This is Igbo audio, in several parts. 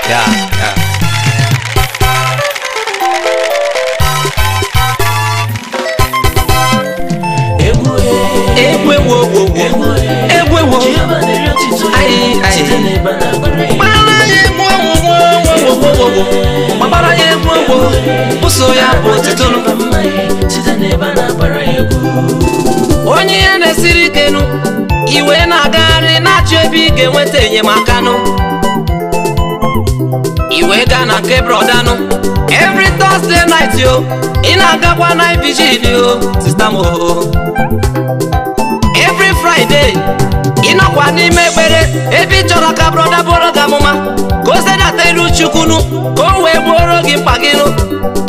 ya ya egwu egwu ewo wo wo egwu ewo Jehova na-eri otito Ayi, ayi. site n'ebe a na-agbara ya gbara ya egwu ewo wo wo wo wo wo gbara ya egwu ewo ụso ya bụ otitonu Jehova mma ya site n'ebe a na-agbara ya egwu onye ihe na-esiri ike nụ iwe na-agagharị na-achọ ebe ị ga-enweta enyemaka nụ iwe gaa na nke brodanụ every Thursday night yo ị na-agakwa night vigil yo sista m o every Friday ị nọkwa n'ime ekpere ebe ị chọrọ ka broda bụrụ gị amụma ka o sedata iru chukwunu ka o wee gbuoro gị mkpa gị nụ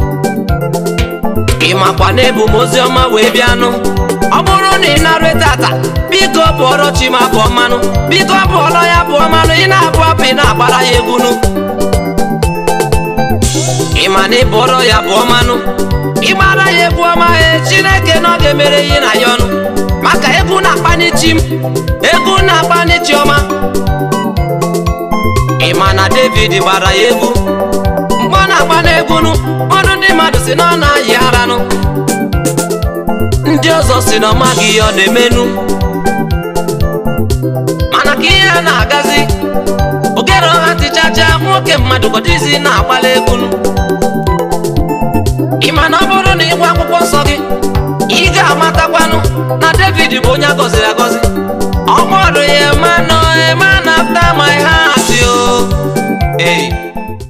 ị makwa na ebu m ozi ọma wee bịanụ ọ bụrụ na ị na-arụ tata biko bụọrọ chi ma bụọ mmanụ biko bụọrọ ya bụọ mmanụ ị na-abụ apụ ị na-agbara ya egwu nụ ị ma na ịbụọrọ ya bụọ mmanụ ịgbara ya egwu ọma e chineke na ọ ga-emere ihe na ya ọnụ maka egwu na-akpani chi m egwu na-akpani chi ọma ị ma na david gbara ya egwu mgbe ọ na-agba n'egwu nụ ọnụ ndị mmadụ si na ọ na-ayị aranụ ndị ọzọ si na ọ maghị ihe ọ na-emenụ mana ka ihe a na-agazi ogere ọha tichacha nwoke mmadụ gọdịzi na-agbala egwu nụ ị ma na ọ bụrụ na ịgwa akwụkwọ nsọ gị ị ga-amatakwanụ na david bụ onye agọziri agọzi ọ kpọrọ ya manụ man after my heart yo. Hey.